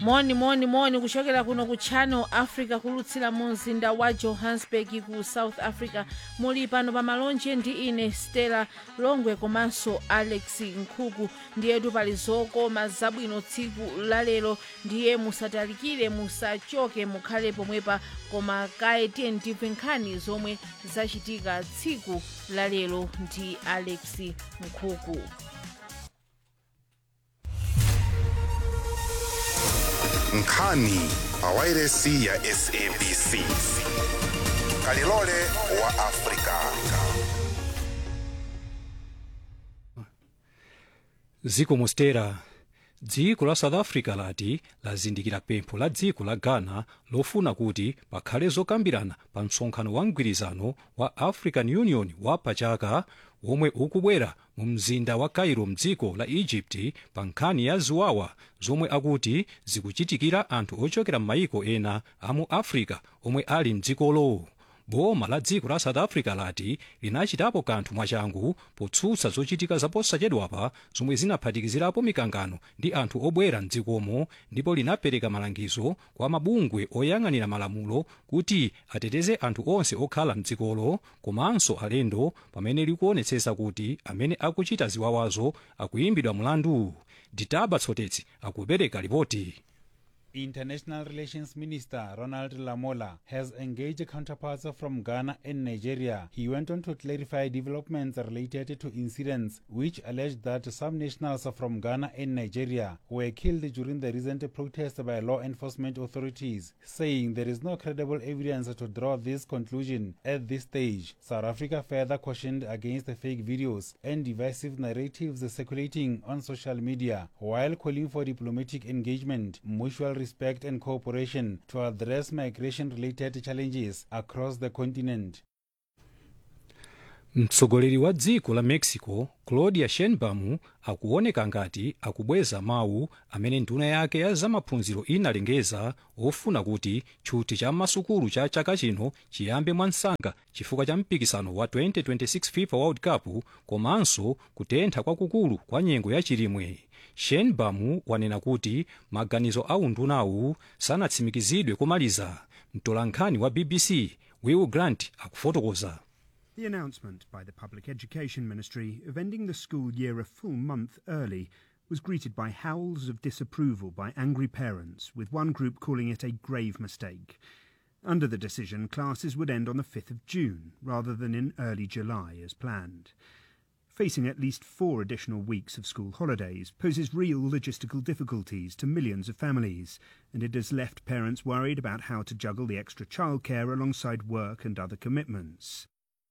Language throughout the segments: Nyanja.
moni moni moni kuchokera kuno ku channel africa kulutsira mu mzinda wa johannesburg ku south africa muli pano pa malonje ndi ine stella longwe komanso alex nkhuku ndiyetu pali zokoma zabwino tsiku lalero ndiye musatalikire musachoke mukhale pomwepa koma kaye tiye ndimve nkhani zomwe zachitika tsiku lalero ndi alex nkhuku nkhani pawairesi ya sabc kalilole wa afrika dziko mostera dziko la south africa lati lazindikira pempho la dziko la ghana lofuna kuti pakhale zokambirana pa msonkhano wa mgwirizano wa african union wa pachaka womwe ukubwera mu mzinda wa cairo mdziko la egypt pa nkhani ya ziwawa zomwe akuti zikuchitikira anthu ochokera m'mayiko ena a mu africa omwe ali mdzikolo boma la dziko la south africa lati linachitapo kanthu mwachangu potsutsa zochitika zaposachedwapa zomwe zinaphatikizirapo mikangano ndi anthu obwera mdzikomo ndipo linapereka malangizo kwa mabungwe oyang'anira malamulo kuti ateteze anthu onse okhala mdzikolo komanso alendo pamene likuonetsetsa kuti amene akuchita ziwawazo akuyimbidwa mlandu ditaba tsotetsi akupereka ripoti International Relations Minister Ronald Lamola has engaged counterparts from Ghana and Nigeria. He went on to clarify developments related to incidents which alleged that some nationals from Ghana and Nigeria were killed during the recent protests by law enforcement authorities, saying there is no credible evidence to draw this conclusion at this stage. South Africa further cautioned against fake videos and divisive narratives circulating on social media while calling for diplomatic engagement, mutual respect and cooperation to address migration related challenges across the continent. mtsogoleri wa dziko la mexico claudia sheinbaum akuoneka ngati akubweza mawu amene nduna yake ya zamaphunziro inalengeza ofuna kuti tchuthi cha masukulu cha chaka chino chiyambe mwansanga chifukwa cha mpikisano wa 2026 fifa world cup komanso kutentha kwakukulu kwa nyengo ya chilimwe sheinbaum wanena kuti maganizo a undunawu sanatsimikizidwe komaliza mtolankhani wa bbc will grant akufotokoza The announcement by the Public Education Ministry of ending the school year a full month early was greeted by howls of disapproval by angry parents, with one group calling it a grave mistake. Under the decision, classes would end on the 5th of June rather than in early July as planned. Facing at least four additional weeks of school holidays poses real logistical difficulties to millions of families, and it has left parents worried about how to juggle the extra childcare alongside work and other commitments.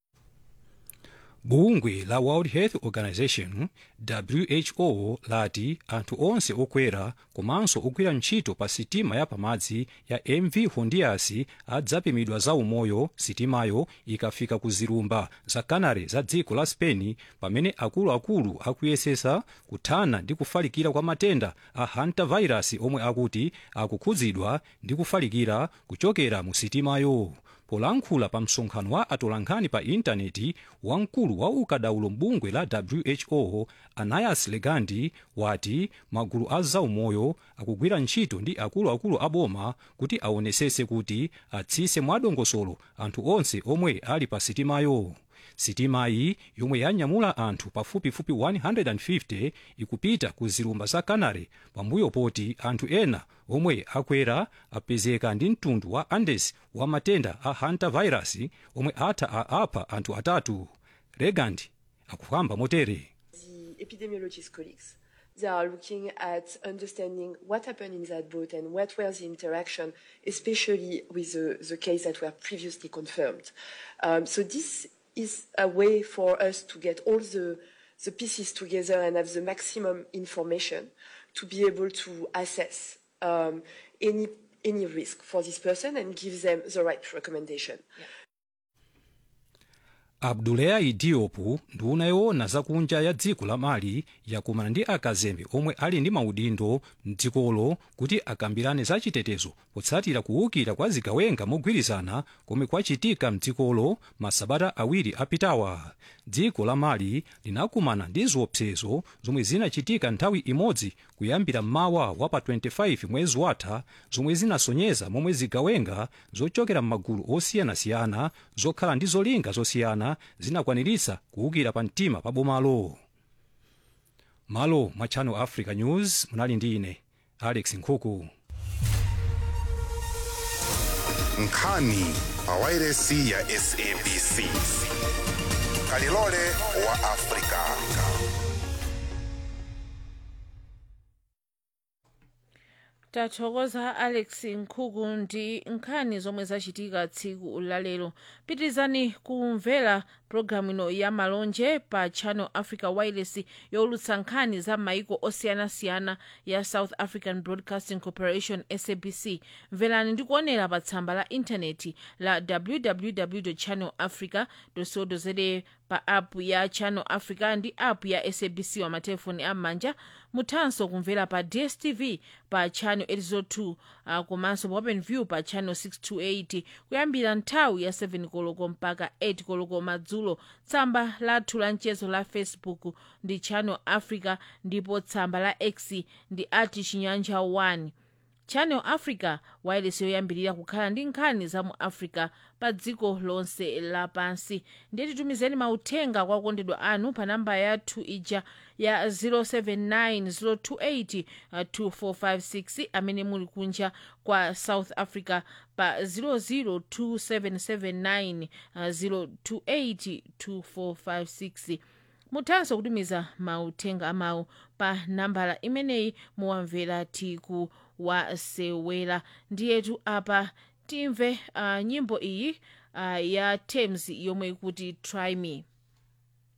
bungwe la world health organization who lati anthu onse okwera komanso ogwira ntchito pa sitima ya pamadzi ya mv hondias adzapimidwa za umoyo sitimayo ikafika ku zilumba za canary za dziko la spain pamene akuluakulu akuyesesa kuthana ndi kufalikira kwa matenda a hantavirus omwe akuti akukhudzidwa ndi kufalikira kuchokera mu sitimayo polankhula pa msonkhano wa atolankhani pa intaneti wamkulu wa ukadaulo mbungwe la who anayas legandi wati magulu a zaumoyo akugwira ntchito ndi akuluakulu aboma kuti aonesese kuti atsise mwadongosolo anthu onse omwe ali pa sitimayo sitimayi yomwe yanyamula anthu pafupifupi 150 ikupita ku zilumba za canary pambuyo poti anthu ena omwe akwera apezeka ndi mtundu wa andes wa matenda a hantavirus omwe atha apha anthu atatu regand akukamba motere the epidemiologist colleagues. They are looking at understanding what happened in that boat and what were the interaction, especially with the, the case that were previously confirmed. Um, so this is a way for us to get all the, the pieces together and have the maximum information to be able to assess um, any any risk for this person and give them the right recommendation. abdulayi diop nduna yoona zakunja ya dziko la mali yakumana ndi akazembe omwe ali ndi maudindo mdzikolo kuti akambirane za chitetezo potsatira kuwukira kwa zigawenga mogwirizana komwe kwachitika mdzikolo masabata awiri apitawa dziko la mali linakumana ndi ziopsezo zomwe zinachitika nthawi imodzi kuyambira mmawa wa pa 25 mwezi watha zomwe zinasonyeza momwe zigawenga zochokera m'magulu osiyanasiyana zokhala ndi zolinga zosiyana zinakwaniritsa kuwukira pa mtima pa bomalo malo mwa channel africa news munali ndi ine alex nkhuku nkhani pa wairesi ya sabc kalilole wa afrika tathokoza alex nkhuku ndi nkhani zomwe zachitika tsiku lalero pitirizani kumvera pologalamu ino ya malonje pa channel africa wireless yowulutsa nkhani za maiko osiyanasiyana ya south african broadcasting corporation sabc mverani ndi kuonera pa tsamba la intaneti la www channel africa co za pa app ya channel africa ndi app ya sabc wa matelefoni am'manja muthanso kumvera pa dstv pa channel 802 uh, komanso pa open view pa channel 628 kuyambira nthawi ya 7 koloko mpaka 8 koloko madzulo tsamba lathu la mchezo la facebook ndi channel africa ndipo tsamba la x ndi ati chinyanja 1 channel africa wireless yoyambirira kukhala ndi nkhani za mu africa pa dziko lonse lapansi ndiye titumizeni mauthenga kwa akondedwa anu pa namba yathu ija ya 079 028 amene muli kunja kwa south africa pa 002779028 2456 muthanso kutumiza mauthenga amawu pa nambala imeneyi muwamvera tiku wasewera ndiyetu apa timve uh, nyimbo iyi uh, ya thames yomwe ikuti try me